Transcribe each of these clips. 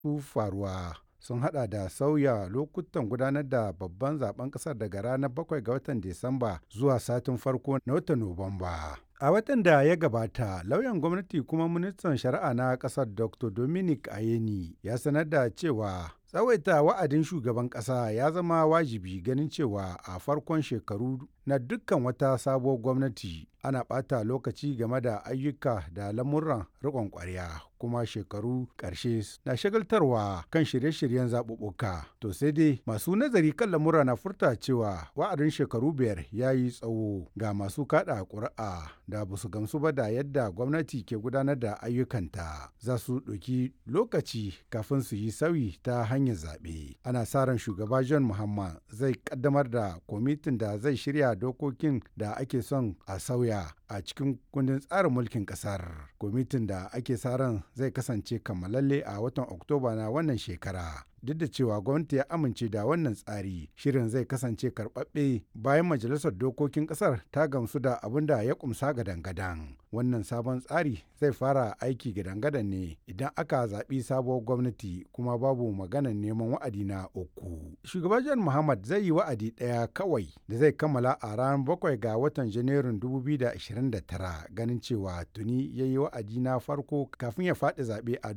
masu faruwa sun hada da sauya lokutan gudanar da babban zaben kasar daga ranar 7 ga watan Disamba zuwa satin farko na watan Nuwamba. A watan da ya gabata, lauyan gwamnati kuma ministan shari'a na kasar Dr. Dominic Ayeni ya sanar da cewa tsawaita wa'adin shugaban kasa ya zama wajibi ganin cewa a farkon shekaru na dukkan wata sabuwar gwamnati ana ɓata lokaci game da ayyuka da lamuran riƙon ƙwarya kuma shekaru ƙarshe na shagaltarwa kan shirye-shiryen zaɓuɓɓuka. To sai dai masu nazari kan lamura na furta cewa wa'adin shekaru biyar ya yi tsawo ga masu kaɗa ƙuri'a da ba su gamsu ba da yadda gwamnati ke gudanar da ayyukanta za su ɗauki lokaci kafin su yi sauyi ta hanyar zaɓe. Ana sa ran shugaba John Muhammad zai ƙaddamar da kwamitin da zai shirya dokokin da ake son a sauya a cikin kundin tsarin mulkin ƙasar. Kwamitin da ake sa ran zai kasance kammalalle a watan Oktoba na wannan shekara. duk da cewa gwamnati ya amince da wannan tsari shirin zai kasance karɓaɓɓe bayan majalisar dokokin ƙasar ta gamsu da abin da ya kumsa gadan-gadan wannan sabon tsari zai fara aiki gadan-gadan ne idan aka zaɓi sabuwar gwamnati kuma babu maganar neman wa'adi na uku shugaban john muhammad zai yi wa'adi ɗaya kawai da zai kammala a ranar bakwai ga watan janairun 2029 ganin cewa tuni ya yi wa'adi na farko kafin ya faɗi zaɓe a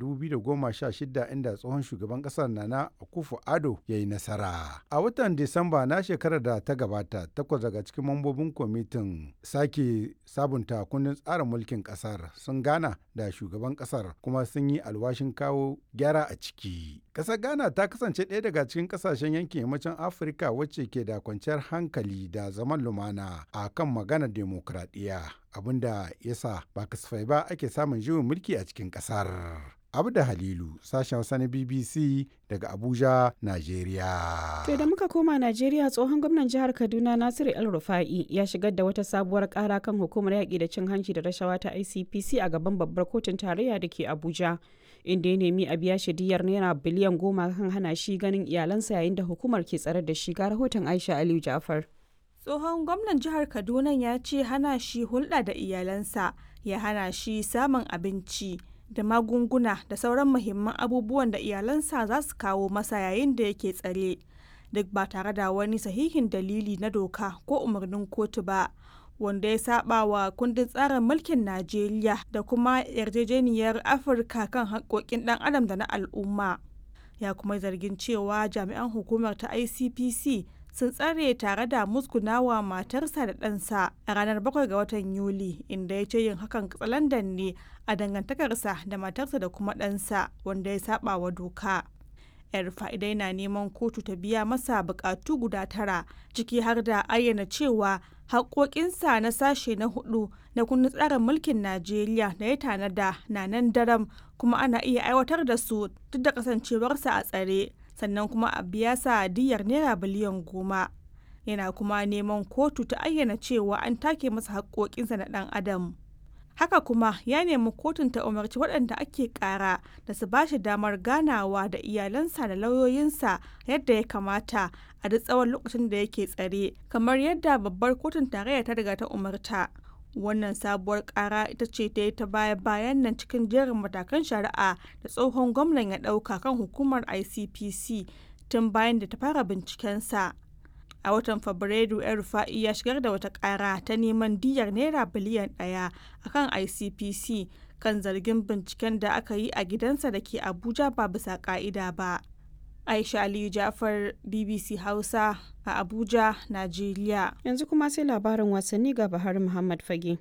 2016 inda tsohon shugaban ƙasar na na Akufo Ado ya yi nasara. A watan Disamba na shekarar da ta gabata, takwas daga cikin mambobin kwamitin sake sabunta kundin tsarin mulkin kasar sun gana da shugaban kasar kuma sun yi alwashin kawo gyara a ciki. Kasar Ghana ta kasance ɗaya daga cikin kasashen yankin yammacin Afirka wacce ke da kwanciyar hankali da zaman lumana a kan maganar demokradiyya abinda yasa ba kasafai ba ake samun juyin mulki a cikin kasar. abu da halilu sashen hausa na bbc daga abuja najeriya to da muka koma najeriya tsohon gwamnan jihar kaduna nasiru el rufa'i ya shigar da wata sabuwar kara kan hukumar yaƙi da cin hanci da rashawa ta icpc a gaban babbar kotun tarayya da ke abuja inda ya nemi a biya shi diyar naira biliyan goma kan hana shi ganin iyalansa yayin da hukumar ke tsare da shi ga rahoton aisha aliyu jafar tsohon gwamnan jihar kaduna ya ce hana shi hulɗa da iyalansa ya hana shi samun abinci da magunguna da sauran muhimman abubuwan da iyalansa za su kawo masa yayin da yake tsare duk ba tare da wani sahihin dalili na doka ko umarnin kotu ba wanda ya saba wa kundin tsarin mulkin najeriya da kuma yarjejeniyar afirka kan haƙƙoƙin ɗan adam da na al'umma ya kuma zargin cewa jami'an hukumar ta icpc sun tsare tare da musgunawa matarsa da ɗansa a ranar 7 ga watan yuli inda ya ce yin hakan katsalandan ne a dangantakarsa da matarsa da kuma ɗansa wanda ya saba wa doka yar fa'idai na neman kotu ta biya masa bukatu guda tara ciki har da ayyana cewa haƙoƙinsa na sashe na hudu na kundin tsarin mulkin najeriya da ya tanada na nan daram kuma ana iya aiwatar da su duk da kasancewarsa a tsare sannan kuma a biya sa diyar naira biliyan goma yana kuma neman kotu ta ayyana cewa an take masa haƙoƙinsa na ɗan adam haka kuma ya nemi kotun ta umarci waɗanda ake ƙara da su ba shi damar ganawa da iyalansa da lauyoyinsa yadda ya kamata a duk tsawon lokacin da yake tsare kamar yadda babbar kotun tarayya ta riga ta umarta wannan sabuwar kara ita ce ta yi ta baya bayan nan cikin jerin matakan shari'a da tsohon gwamnan ya ɗauka kan hukumar icpc tun bayan da ta fara bincikensa a watan fabrairu yan rufa'i ya shigar da wata kara ta neman diyar naira biliyan ɗaya akan icpc kan zargin binciken da aka yi a gidansa da ke abuja ba bisa ka'ida ba aisha aliyu jafar bbc hausa a abuja najeriya yanzu kuma sai labarin wasanni ga bahar muhammad fage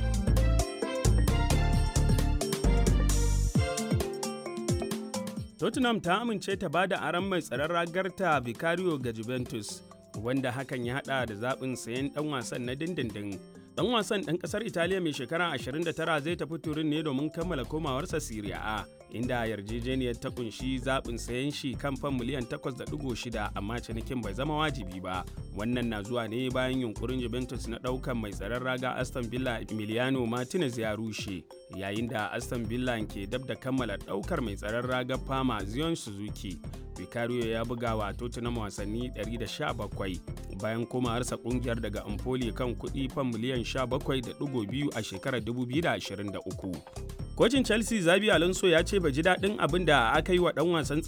tottenham ta amince ta ba da aron mai tsaron ragarta vicario ga juventus wanda hakan ya hada da zaɓin sayan ɗan wasan na dindindin dan wasan ɗan ƙasar italiya mai shekara 29 zai tafi turin ne domin kammala komawarsa Serie A inda yarjejeniyar ta kunshi zaɓin sayan shi kan fan miliyan 8.6 amma cinikin bai zama wajibi ba wannan na zuwa ne bayan yunkurin Juventus na ɗaukan mai tsaron raga Aston Villa Emiliano Martinez ya rushe yayin da Aston Villa ke dab da kammala ɗaukar mai tsaron raga Fama Zion Suzuki Vicario ya buga wa Tottenham wasanni 117 bayan komawarsa kungiyar daga Empoli kan kuɗi fan miliyan 17.2 a shekarar 2023. Kocin Chelsea Zabi Alonso ya ce bai ji daɗin abin da aka yi wa ɗan wasan